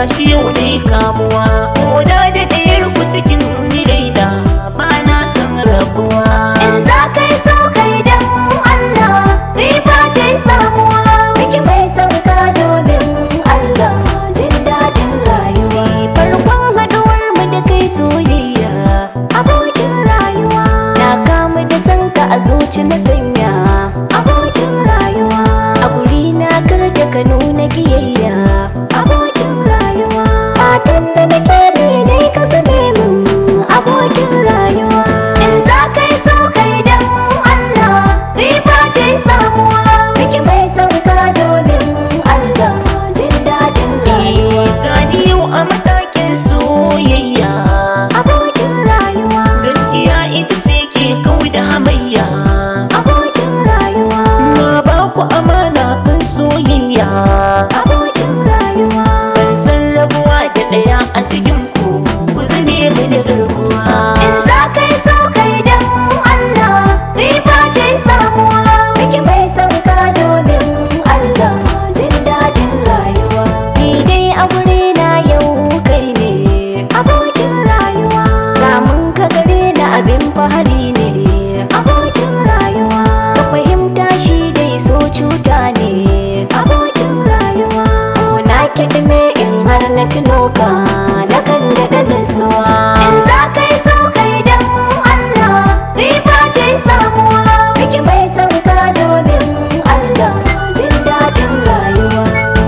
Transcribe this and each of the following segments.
gashi yau dai kamuwa koda da ɗayar ku cikin raina ba na san rabuwa In za ka yi so kai dan Allah riba ce samuwa miki mai sauka domin Allah jin daɗin rayuwa farkon haɗuwar mu da kai soyayya abokin rayuwa na kamu da sanka a zuci na sanya abokin rayuwa a guri na kar da ka nuna kiyayya abokin rayuwa fatan da nake ne dai ka zame min abokin rayuwa in za ka yi so kai dan Allah riba ce samuwa miki mai sauka domin Allah jin daɗin rayuwa gani yau a matakin soyayya abokin rayuwa gaskiya ita ce ke kau da hamayya abokin rayuwa na ba ku amana kan soyayya abokin rayuwa ban san rabuwa da ɗaya a cikin ku ku zame mini garkuwa in za ka yi so kai dan Allah riba ce samuwa miki mai sauka domin Allah jin daɗin rayuwa ni dai a gure na yau kai ne abokin rayuwa samun ka gare na abin fahari ne abokin rayuwa ka fahimta shi dai so cuta ne abokin rayuwa na kiɗime in har na tuno ka na kan daɗa nasuwa in za ka yi so kai dan Allah riba ce samuwa miki mai sauka domin Allah jin daɗin rayuwa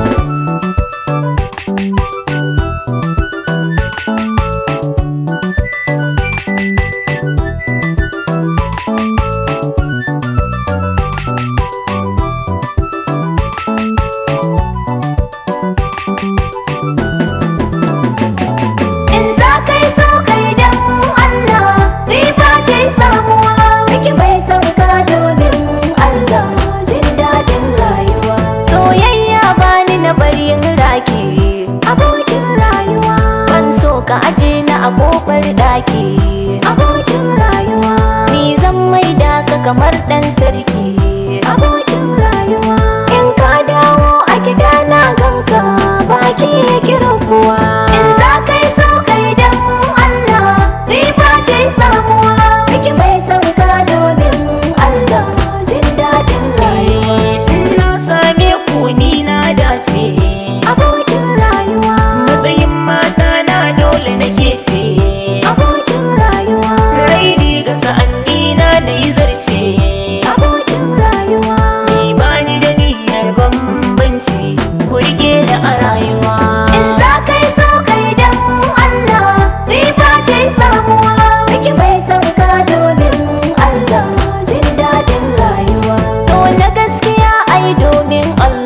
In za ka yi so kai dan Allah riba ce samuwa miki mai sauka domin Allah jin daɗin rayuwa soyayya bani na bari in raki abokin rayuwa ban so ka aje na a kofar ɗaki abokin rayuwa ni zan maida ka kamar ɗan sarki abokin rayuwa in ka dawo a gida na ganka baki ya kiran kuwa in za ka yi so kai dan Allah riba ce samuwa miki mai sauka domin Allah jin daɗin rayuwa na same ku ni na dace abokin rayuwa matsayin mata na dole nake ce abokin rayuwa raini ga sa'anni na da yi zarce abokin rayuwa ni ba ni da niyyar bambanci ku rike da a rayuwa in za ka yi so kai dan Allah riba ce samuwa miki mai sauka domin Allah jin daɗin rayuwa to na gaskiya ai domin Allah